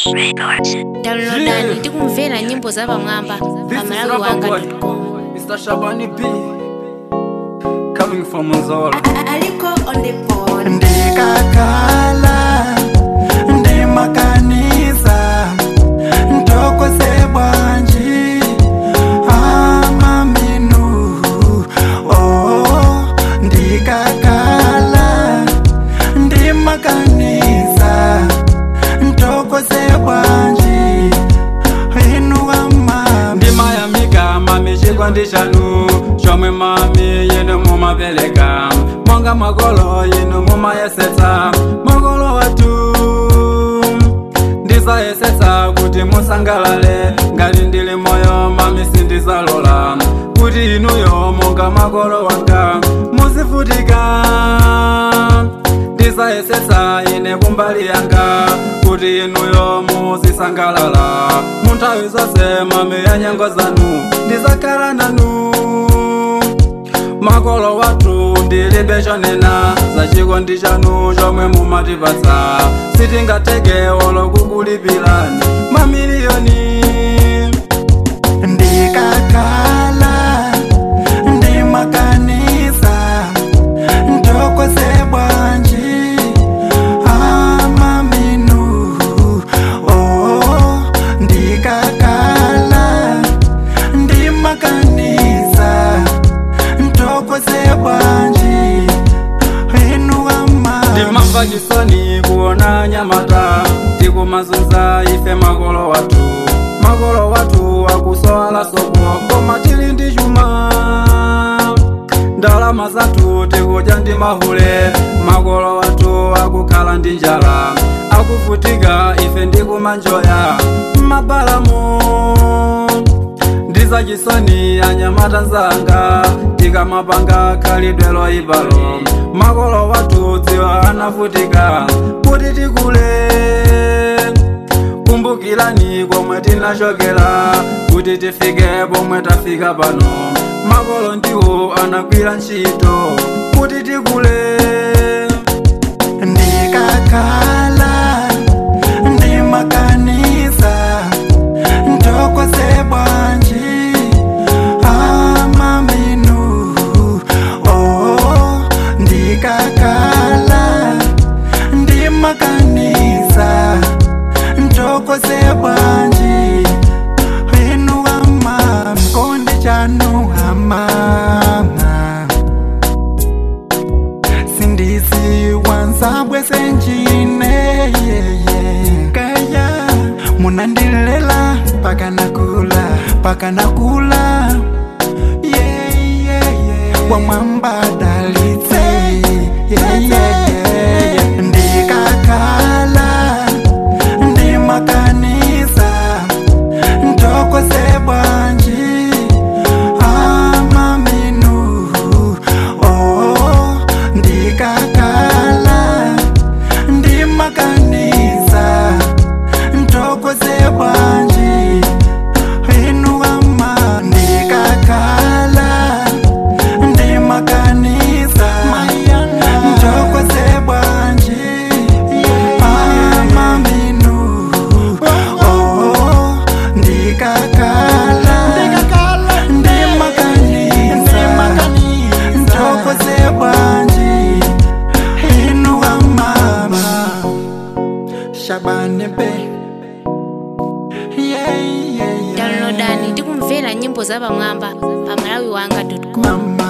downloadani tikumvera nyimbo za pamwamba This pa is malawi Rapper wanga Boy, Mr. Shabani B. Coming from Nzola. aliko on the board ndikakhala ndimakanisa ntokose bwanji amaminu oh ndikakhala ndimakanisa ntokose bwanji inuwama ndimayamika mami chikondi chanu chomwe mami yinu mumapereka monga makolo yinu mumayesetsa makolo watu ndizayesetsa kuti musangalale ngati ndili moyo mami sindizalola kuti inuyo monga makolo wanga muzivutika ndizayesetsa ine kumbali yanga kuti inuyo muzisangalala munthawi zonse mami ya nyengo zanu ndizakhala nanu makolo wathu ndilibe chonena za chikondi chanu chomwe mumatipatsa sitingateke olo kukulipirani mamiliyoni ndikakhala ndimakanisa ntokose bwanji amaminu oh ndikakhala ndimakanisa ntokose bwanji inuwama ndimamva chisoni kuona nyamata tikumazunza ife makolo wathu makolo wathu akusowala soko koma tili ndi chuma ndalama zathu tikudya ndi mahule makolo wathu akukhala ndi njala akuvutika ife ndikumanjoya m'mabalamo ndizachisoni anyamata nzanga tikamapanga khalidwe loyipalo makolo wathu dziwa anavutika kuti tikule kumbukirani komwe tinachokera kuti tifike pomwe tafika pano makolo ndiwo anagwira ntchito kuti tikule ndikakhala ndimakanisa ntokose bwanji amaminu oh ndikakhala ndimakanisa ntokose bwanji inuwama mkonde chanu hamama sindisi wansabwe senjine kaya munandilela paka nakula paka nakula yeah, yeah, yeah. wamwamba dalitse yeah, yeah, yeah. ndikakhala ndimakanisa ntokose bwanji amaminu oh ndikakhala ndimakanisa ntokose bwanji inuwama ndikakhala ndimakanisa ntokose bwanji amaminu oh ndikakhala ndimakanisa ntokose bwanji inuwa mama shabane be yeah, yeah, yeah. downloadani tikumvera nyimbo za pamwamba pa malawi wanga com mama